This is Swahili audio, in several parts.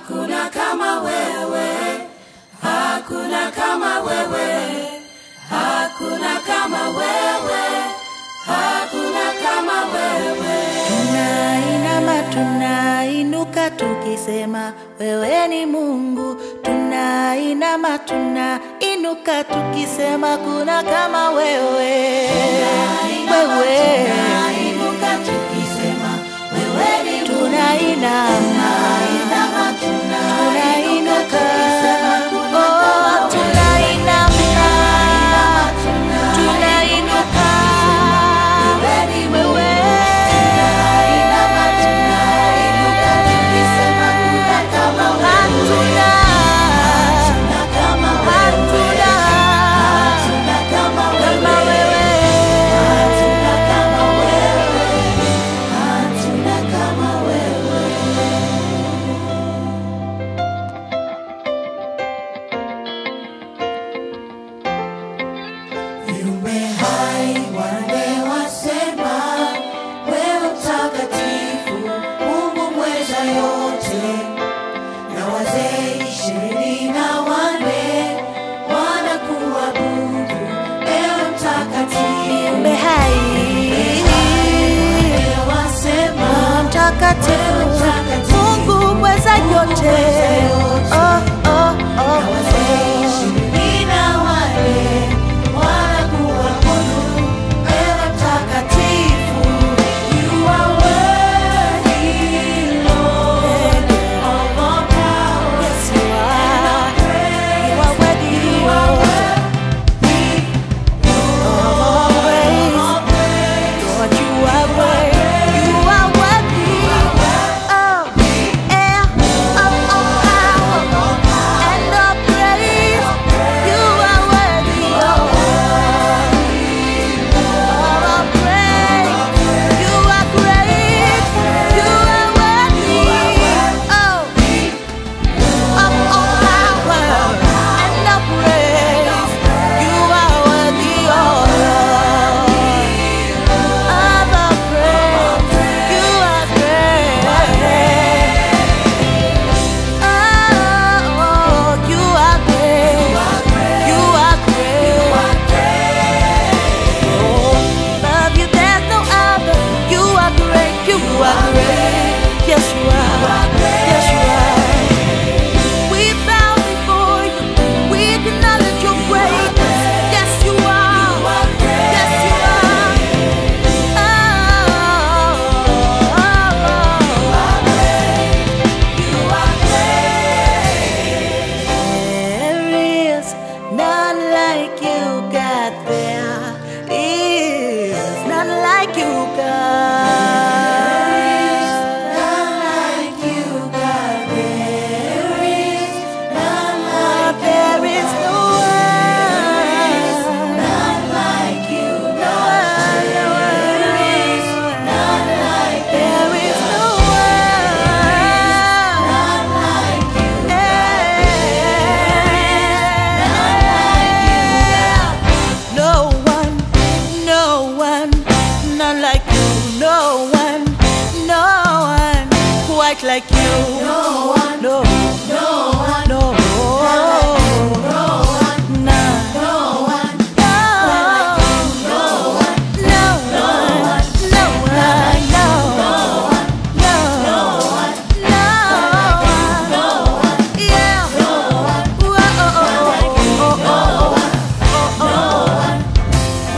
hakuna kama wewe, hakuna kama wewe, hakuna kama wewe, hakuna kama wewe. Tunainama, tunainuka tukisema wewe ni Mungu. Tunainama, tunainuka tukisema kuna kama wewe. Wewe Tunainuka tukisema wewe ni Mungu. tunainama, Tunainama, tunainuka, tukisema kuna oh, kama wewe. tunainama, tunainuka, Wewe ni Mungu. wewe Tunainama, tunainuka tukisema kuna kama wewe. hatuna Hakuna kama wewe. hatuna Hakuna kama kama wewe. wewe. Hatuna kama wewe. Hatuna kama wewe. Viumbe hai wanne wasema, wewe mtakatifu, Mungu mweza yote. Na wazee ishirini na wanne wanakuabudu, ewe mtakatifu. Viumbe hai Wanne wasema, mtakatifu Mungu mweza yote. Oh, oh, oh, wazee ishirini na wanne wanakuabudu, ewe mtakatifu. You are worthy, Lord, of all power. Yes, you are. You are worthy, You are Lord, worthy, of all praise. of praise. Lord, you are worthy. You are worthy. Oh, yeah. Of all power and of praise. You are worthy, oh. Of all praise. You are great. You are worthy, oh. Of all power and of praise. You are worthy, oh Lord. Of all praise. You are great. Oh, you are great. You are great. Oh, love you, there's no other. You are great. You are great. Yes, you are. Yes, you are. We bow before you. We acknowledge your greatness. Yes, you are. Yes, you are. There is none like you, God. There is none like you, God. None like you, God. There is none like There is no one. none like you, No one, no one. none like There is no one. none like you. No one, no one, none like you. No one, no one, quite like you. No one, no, no one, no, no one, none. no one, No, no one, no one, no one, no, no, no one, yeah. Whoa, oh, oh, oh, oh, oh, oh.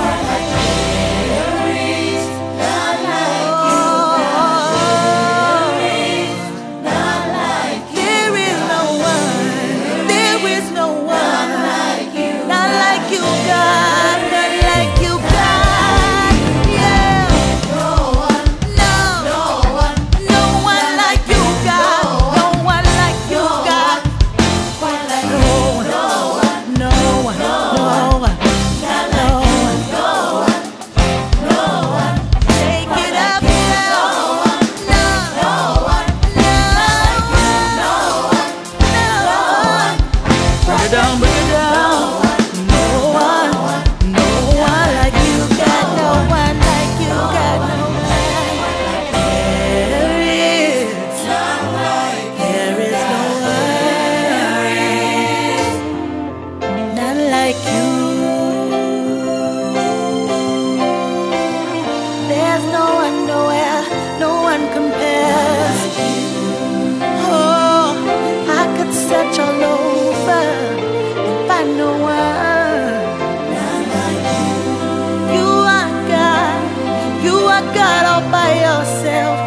There is God all by yourself.